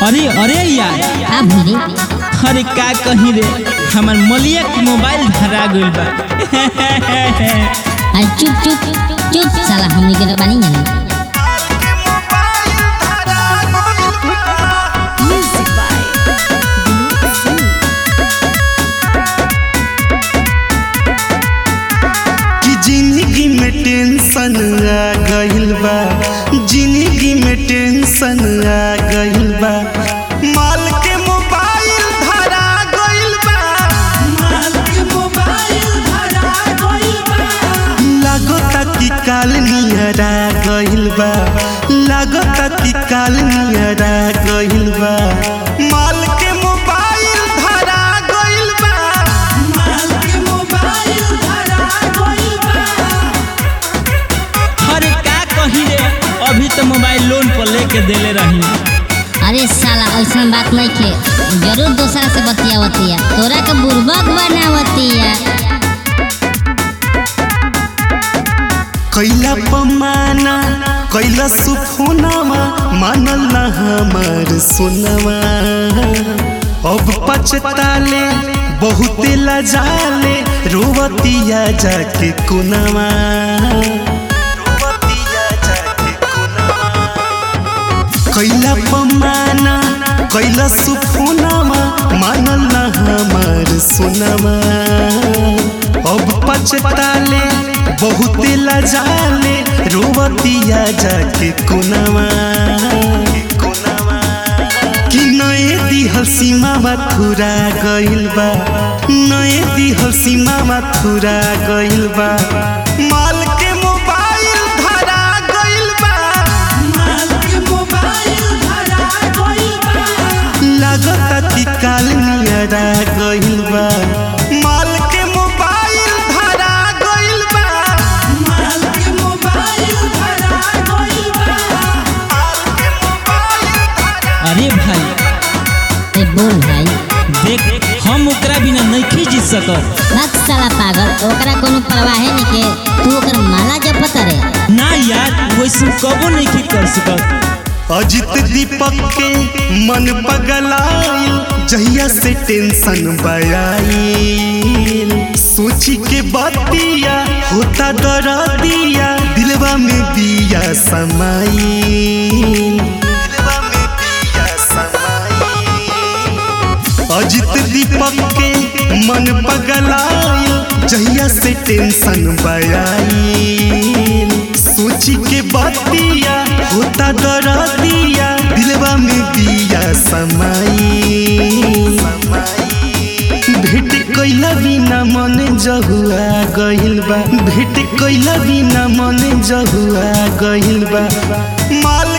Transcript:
अरे अरे यार का भूल अरे का कहीं रे हमार मलिया के मोबाइल धरा गइल बा अरे चुप चुप चुप साला हमनी के बानी जानी Music by Vinod Singh. कि जिंदगी में टेंशन आ गइल बा जिंदगी में टेंशन आ गइल बा माल के मोबाइल धरा गइल बा माल के मोबाइल धरा गइल बा लागता कि काल नियरा गइल बा लागता कि काल नियरा गइल बा माल के मोबाइल धरा गइल बा माल के मोबाइल धरा गइल बा अरे का कहीं रे अभी तो मोबाइल लोन पर लेके देले रही अरे साला ऐसा बात नहीं के जरूर दूसरा से बतियावतिया तोरा के बुर्बक बनावतिया कैला पमाना कैला सुफोनामा मानल ना हमार सोनवा अब पछताले बहुते लजाले रोवतिया जाके कोनवा रोवतिया जाके कोनवा कैला पमाना कैला सुफोनामा मानल ना हमार सोनामा अब पछताले बहुते लजाले रोवतिया जाके कोनवा कि नए दिहल सीमा थुरा गइल बा नए दिहल सीमा थुरा गइल बा माल के मोबाइल धरा गइल बा माल के मोबाइल धरा गइल बा लागता कि काल नियरा गइल बा माल के मोबाइल धरा गइल बा माल के मोबाइल धरा गइल बा माल के मोबाइल धरा अरे भाई ए बोल भाई देख हम ओकरा बिना नहीं जीत सकत बात साला पागल ओकरा कोनो परवाहे नहीं के तू ओकर माला जपत रे ना यार वैसे कबो नहीं कर सकत अजित दीपक के मन पगलाइल जहिया से टेंशन बयाइल सोची के बतिया होता दरदिया दिलवा में बिया समाइल दिलवा में बिया समाइल अजित दीपक के मन पगलाइल जहिया से टेंशन बयाइल सोची के बतिया होता दरदिया दिलवा में बिया समाइल भेट कैला बिना मन जहुआ गइल बा भेट कैला बिना मन जहुआ गइल बा माल